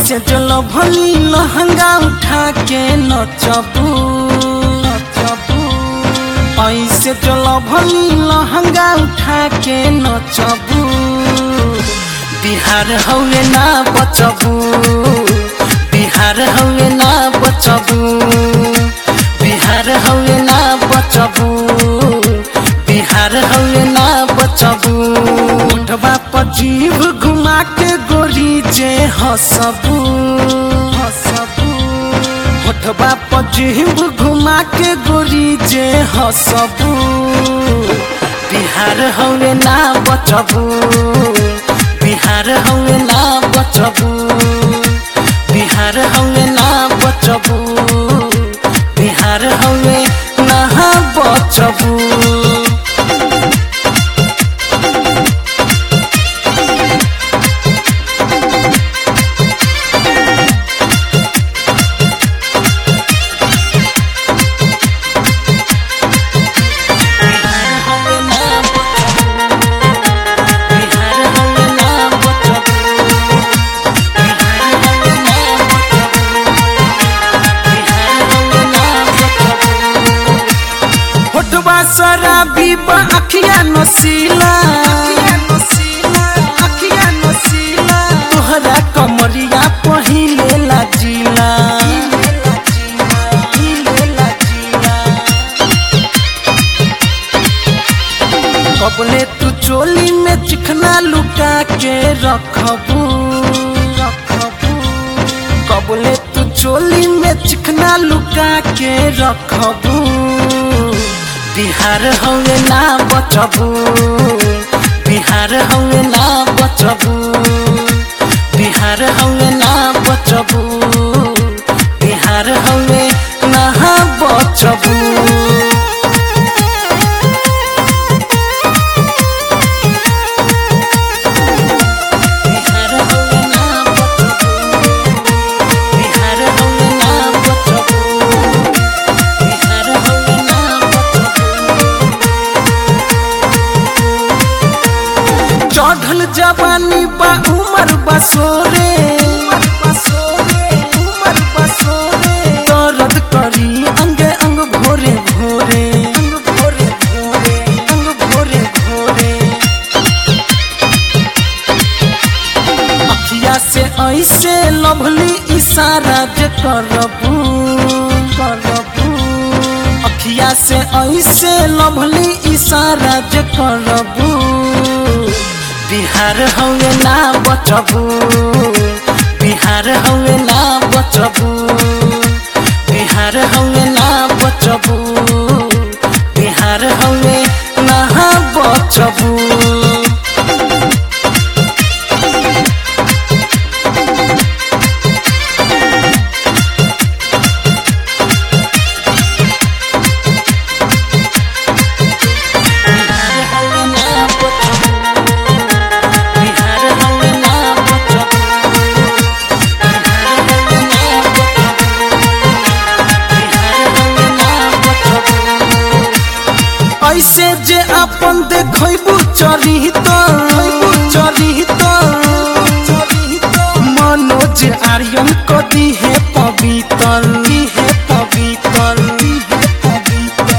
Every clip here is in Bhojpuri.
ऐसे जलो भली लहंगा उठा के नचबू नचबू ऐसे जलो भली लहंगा उठा के नचबू बिहार हौवे ना बचबू बिहार हौवे ना बचबू बिहार हौवे ना बचबू बिहार हौवे ना बचबू उठबा पर जीव घुमा के गोरी जे हसबू हसबू उठबा पर जीव घुमा के गोरी जे हसबू बिहार हौवे ना बचबू बिहार हौवे ना बचबू बिहार हौवे ना बचबू बिहार हौवे ना बचबू बिहार हौवे ना बचबू बिहार हौवे ना बचबू बिहार हौवे ना बचबू बिहार हौवे ना बचबू होठवा शराबी बा अखिया नसीला अखिया नसीला तोहरा कमरिया पहिले लाजिला कबले तू चोली में चिकना लुका के रखबू रखबू कबले तू चोली में चिकना लुका के रखबू बिहार हवे ना बचबू बिहार हवे ना बचबू बिहार हवे ना बचबू बिहार हवे ना बचबू बिहार हवे ना बचबू बिहार हवे ना बचबू बिहार हवे ना बचबू चढ़ल जवानी बा उमर बसोरे दर्द करी अंग अंग भोरे भोरे अंग भोरे भोरे अंग भोरे भोरे अखिया से ऐसे लभली इशारा जे करबू करबू अखिया से ऐसे लभली इशारा जे करबू बिहार हवे ना बचबू बिहार हवे ना बचबू बिहार हवे ना बचबू बिहार हवे ना बचबू बिहार हवे ना बचबू बिहार हवे ना बचबू बिहार हवे ना बचबू बिहार हवे ना बचबू ऐसे जे अपन देखबू चली तो चली तो मनोज आर्यन कदी है पवित्र है पवित्र है पवित्र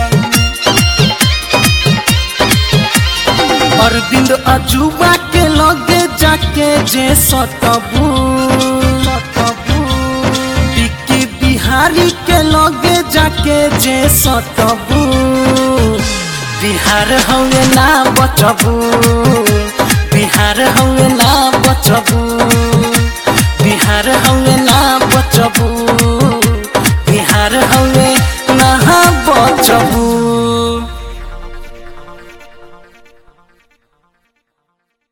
अरविंद अजूबा के लगे जाके जे सतबू सतबू विक्की बिहारी के लगे जाके जे सतबू बिहार हवे ना बचबू बिहार हवे